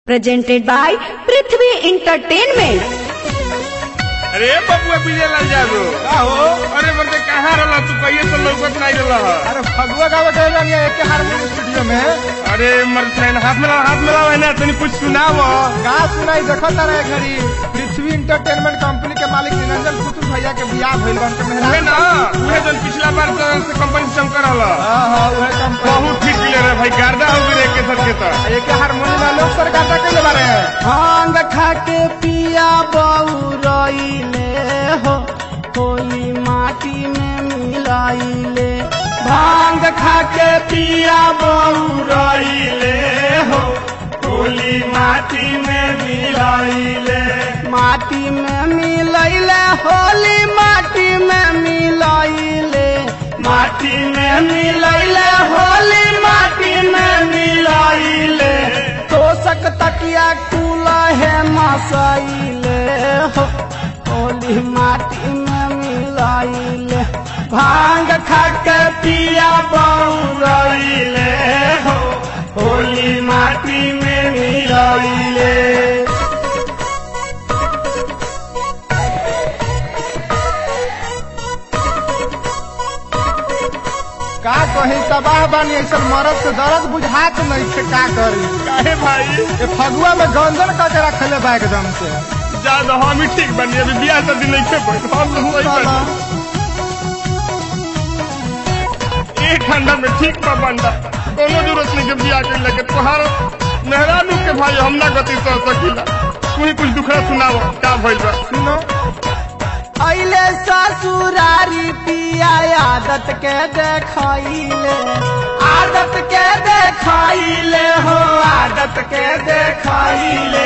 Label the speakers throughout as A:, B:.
A: presented by Prithvi Entertainment.
B: अरे बबुआ विजय लाल जादू
C: का हो
B: अरे बंदे कहाँ रहला तू कहिए तो लौकत नहीं रहला ह।
C: अरे फगुआ गावे गए रहनी एक हारमोनियम स्टूडियो में
B: अरे मर फ्रेंड हाथ में हाथ में लावा ना तनी कुछ सुनाव
C: गा सुनाई देखत रहे घड़ी पृथ्वी इंटरटेनमेंट कंपनी के मालिक निरंजन पुतुल भैया के बियाह भइल बन के
B: उहे
C: मेहरान
B: ना उहे जन पिछला बार तो से कंपनी से शंकर रहला
C: हां हां उहे कंपनी
B: बहुत ठीक ले रे भाई गर्दा हो गए के सर के तो
C: एक हारमोनियम लोग सरकार का कइले बारे
D: भांग खाके पिया बउरइले हो होली माटी में मिलाइले भांग खाके पिया बउरइले हो होली माटी में मिलाइले माटी में मिलाइले होली माटी में मिलाइले माटी में मिलाइले होली माटी में मिलाइले तोसक तकिया कूला है मसाइले हो होली माटी में मिलाइले भांग खाके पिया बउरइले हो होली माटी में मिलाइले
C: का कही तबाह बानी ऐसा मरद से दर्द बुझात नहीं थे का करी
B: काहे भाई
C: ये फगुआ में गंजन करके रखले बा एकदम से
B: ज्यादा हम ही ठीक बनी अभी बियाह शादी नहीं खे पड़े हम लोग वही
C: चलो।
B: बनी। एक ठंडा में ठीक बा बंदा कोनो जरूरत नहीं के बियाह के लगे तोहार मेहरानू के भाई हम ना गति सह सकीला तू ही कुछ दुखड़ा सुनाव का भइल बा
C: सुनो
D: अइले ससुरारी पिया आदत के देखाइले आदत के देखाइले हो आदत के देखाइले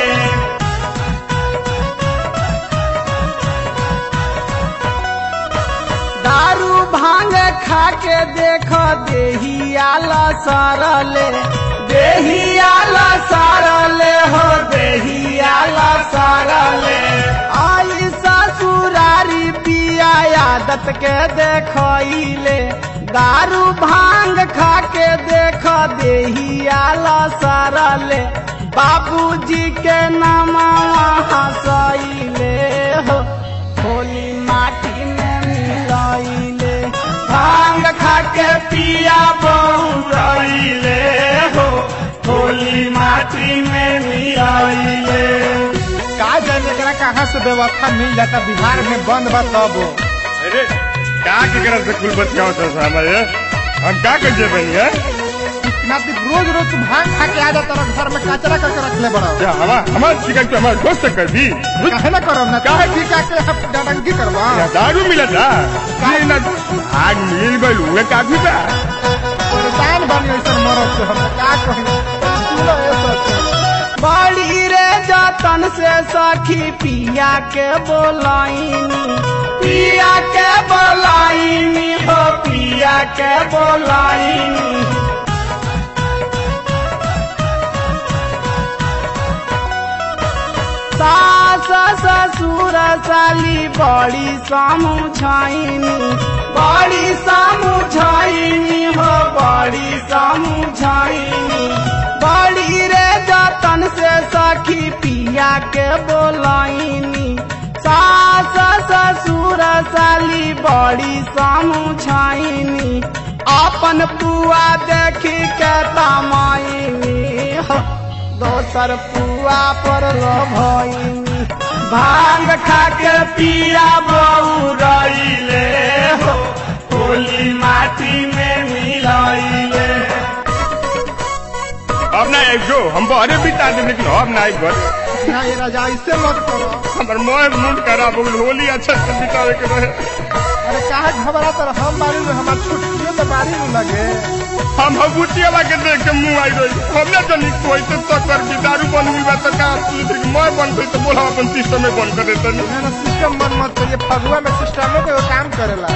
D: दारू भांग खा के देख देही आला सारले देही आला सारले हो देही आला सारले आई ससुरारी पिया आदत के देखइले दारू भांग खा के देख देही आला सारले बाबूजी के नामा हंसइले हो होली माटी में मिलाइले भांग खा के पिया बहुराइले हो होली माटी में मिलाइले
C: का जाने एकरा कहाँ से व्यवस्था मिल जाता बिहार में बंद बा तब
B: अरे का के करत से कुल बतियाओ तो हमारे हम का कर जे बनी है
C: नाती रोज रोज तू भांग खा के आ जाता रह घर में कचरा करके रख ले बड़ा
B: क्या हवा हमार शिकायत पे हमारे दोस्त से कर दी
C: काहे ना करब ना काहे ठीक आके हम डडंगी करवा
B: या दारू मिला था ये ना आग मिल गई हुए काफी बा
C: परेशान बनी ऐसा मरद से हम का कही सुनो ये सच
D: बड़ी रे जतन से सखी पिया के बोलाइनी पिया के बोलाइनी हो पिया के बोलाइनी सास ससुर साली बड़ी समुझाइनी बड़ी समुझाइनी हो बड़ी समुझाइनी बड़ी रे जतन से सखी पिया के बोलाइनी सास ससुर साली बड़ी समुझाइनी अपन पुआ देखी के तमाइनी हो दोसर पुआ पर लो भइनी भांग खा के पिया बउरइले हो होली माटी में मिलाइले
B: अब ना एक जो हम बहरे बिता दे लेकिन अब ना एक घर
C: ना ये राजा ऐसे मत करो
B: हमार मोह मूड खराब हो गई होली अच्छा से बितावे के रहे
C: अरे काहे घबरा तर हम बारी में हमार छुट्टियों में बारी में लगे
B: हम भभूतिया बा के देख के मुंह आई रही हमने तो नहीं कोई तो चक्कर भी दारू बन हुई बा तो का दूसरी की मोह बन गई तो बोला अपन सिस्टम में बंद कर देता नहीं
C: ना ना सिस्टम बंद मत करिए फगुआ में सिस्टमों के वो काम करेला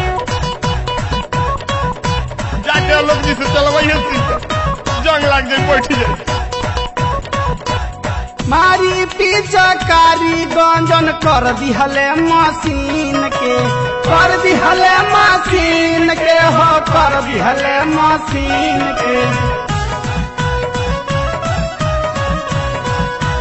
B: जाके लोग जी से चलवाइए सिस्टम जंग लाग जाए बैठ जाए
D: मारी पिचकारी गंजन कर दिहले मशीन के कर दिहले मशीन के हो कर दिहले मशीन के